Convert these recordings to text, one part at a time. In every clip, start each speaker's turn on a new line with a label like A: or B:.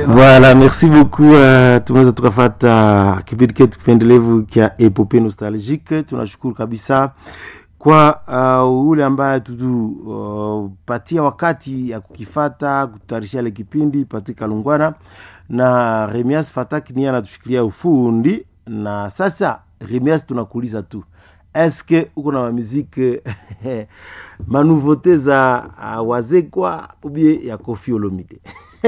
A: Voilà, merci beaucoup. Uh, tumeweza tukafata kipindi chetu kipendelevu cha epope nostalgique. Tunashukuru kabisa kwa uh, ule ambaye tutupatia uh, wakati ya kukifata kutayarishia ile kipindi Patrick Lungwana na Remias Fataki niye anatushikilia ufundi. Na sasa Remias, tunakuuliza tu eske uko na mamiziki manouveauté za uh, wazekwa ubie ya Koffi Olomide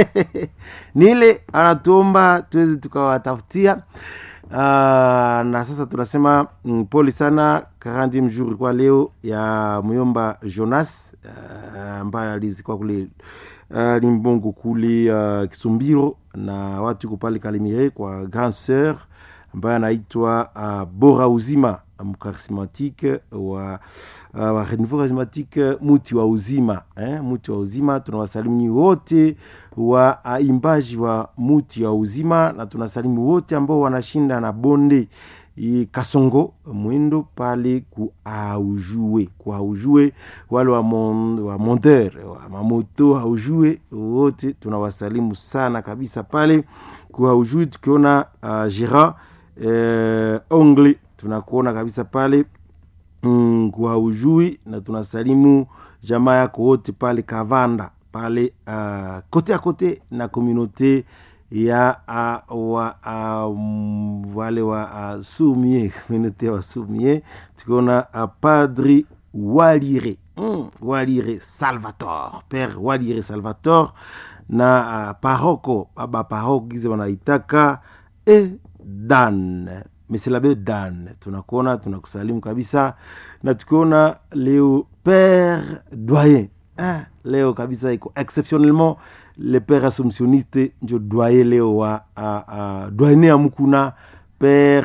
A: nile anatuomba tuweze tukawatafutia uh, na sasa tunasema mm, pole sana karandi mjour kwa leo ya myomba Jonas ambaye uh, alizikwa kule uh, limbongo kule uh, Kisumbiro na watu kupale Kalemire kwa grand sœur ambaye anaitwa uh, Bora Uzima mkarismatique wa uh, wa renouveau charismatique muti wa uzima eh, muti wa uzima. Tunawasalimu nyi wote wa uh, imbaji wa muti wa uzima, na tunasalimu wote ambao wanashinda na bonde i Kasongo mwendo pale ku aujue ku aujue, wale wa, mon, wa monteur wa mamoto aujue wote tunawasalimu sana kabisa pale ku aujue, tukiona uh, Gerard eh, ongle tunakuona kabisa pale mm, kwa ujui na tunasalimu jamaa yako wote pale Kavanda pale uh, kote a kote na komunote ya uh, wa, uh, wale wa uh, sumie komunote wa sumie tukiona uh, padri Walire mm, Walire Salvator pere Walire Salvator na uh, paroko baba paroko gize wanaitaka e dan Mesilabe Dan, tunakuona tunakusalimu kabisa, na tukiona leo père doyen eh, leo kabisa iko exceptionnellement le père assomptionniste njo doyen leo wa uh, uh, doyen amukuna père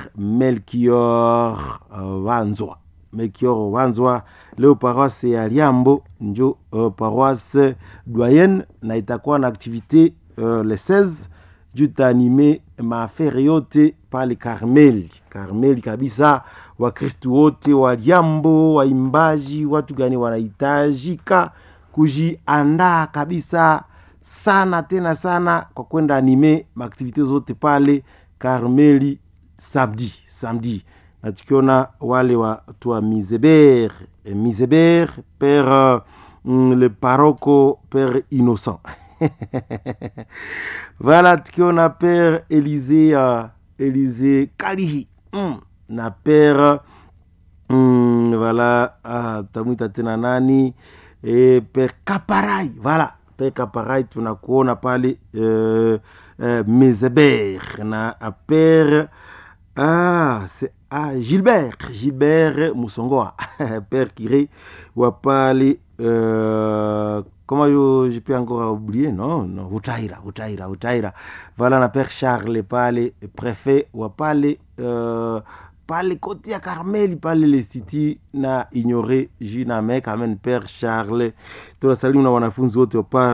A: Melchior uh, Wanzwa Melchior Wanzwa leo paroisse ya Liambo njo uh, paroisse doyenne na itakuwa na activité uh, le 16 juu taanime maafere yote pale Karmeli, Karmeli kabisa. Wakristu wote wa Liambo, waimbaji, watu gani wanahitajika kujiandaa kabisa sana tena sana kwa kwenda anime maaktivite zote pale Karmeli samedi samedi, na tukiona wale watu wa Mizeber Mizeber pere mm, le paroko pere Innocent voilà tukiona père Élysée uh, Élysée Kalihi mm. na père mm, voilà uh, tamwita tena nani e, père Kaparai voilà père Kaparai tunakuona pale uh, uh, Mezeber na uh, père ah, c'est ah, Gilbert Gilbert Musongoa père Kiré wa pale uh, comment je, je peux encore oublier non non Utaira Utaira Utaira voilà na père Charles pale préfet wa pale uh, pale kote ya Karmeli pale lestiti na ignore jina me quand même père Charles tunasalimu na wanafunzi wote wa